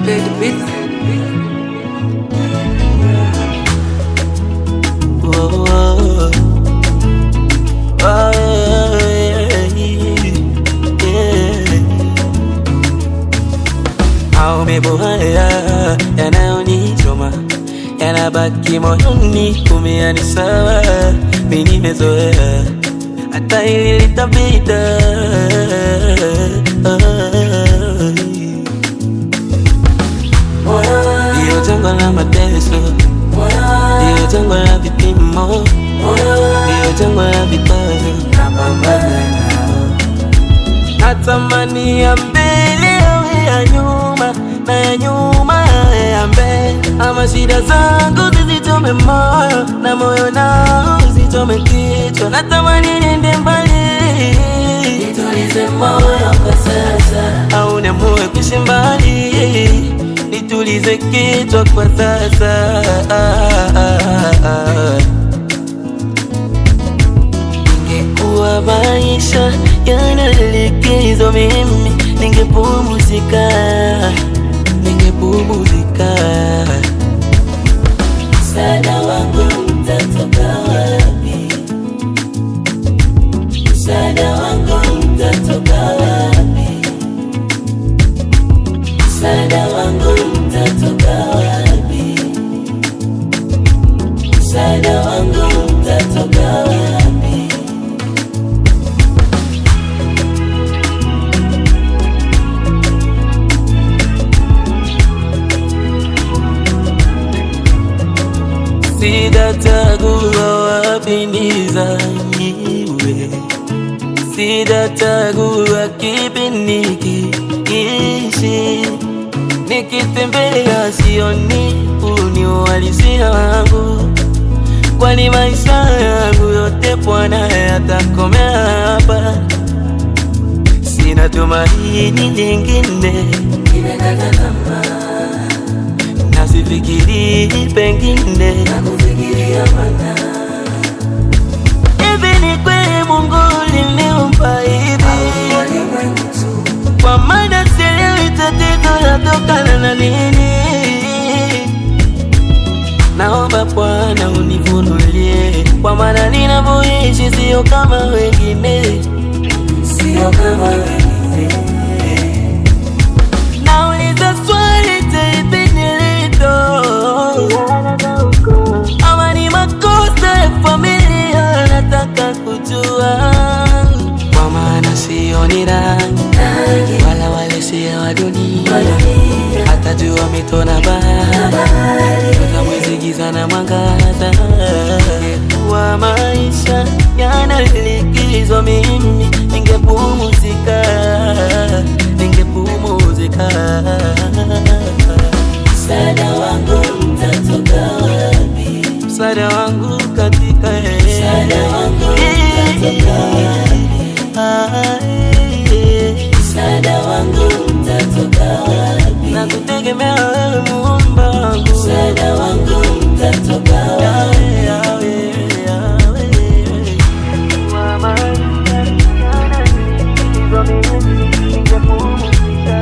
Big beat. Oh, oh, oh, yeah, yeah. Maumivu haya yanayonichoma yanabaki moyoni, kumia ni sawa, mi nimezoea, hata hili litapita. Ndiyo jangwa la mateso, ndiyo jangwa la vipimo, ndiyo jangwa la vikwazo, natamani ya mbele yawe ya nyuma na ya nyuma yawe ya mbele, ama shida zangu zisichome moyo na moyo nao usichome kichwa. Natamani niende mbali, nitulize moyo kwa sasa, au niamue kuishi mbali, nitulize kichwa kwa sasa. Ingekuwa maisha yana likizo, mimi ningepumzika, ningepumzika. Msaada wangu mtatoka wapi? Msaada wangu mtatoka wapi? Msaada wangu mtatoka wapi? Msaada wangu mtatoka wapi? Sitachagua wapi nizaliwe, sitachagua kipi nikiishi. Nikitembea sioni uni uhalisia wangu, kwani maisha yangu yote Bwana yatakomea hapa. Sina tumaini lingine, nimekata tamaa na sifikiri pengine nakufikiria mana hivi ni kweli Mungu liniumba hivi kwa maana sielewi tatizo latokana na nini naomba Bwana unifunulie kwa maana ninavyoishi sio kama wengine sio kama wengine nauliza swali taipi nilito ama ni makosa ya familia nataka kujua kwa maana sioni rangi wala wale sio wa dunia hata jua mito na bahari Nyota mwezi giza na mwangaza kwa maisha yana likizo mimi ningepumzika ningepumzika msaada wangu mtatoka wapi msaada wangu katika msaada wangu mtatoka wapi msaada wangu mtatoka wapi na kutegemea wewe muumba wangu msaada wangu mtatoka wapi yawe, yawe, yawe. Kwa maisha yana likizo mimi ningepumzika.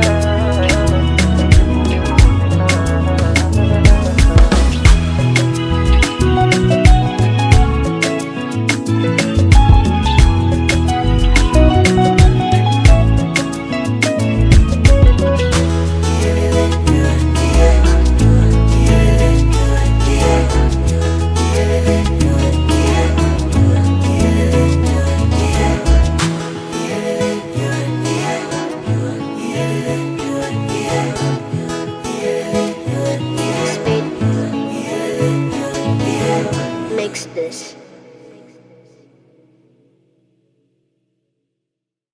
Mix this.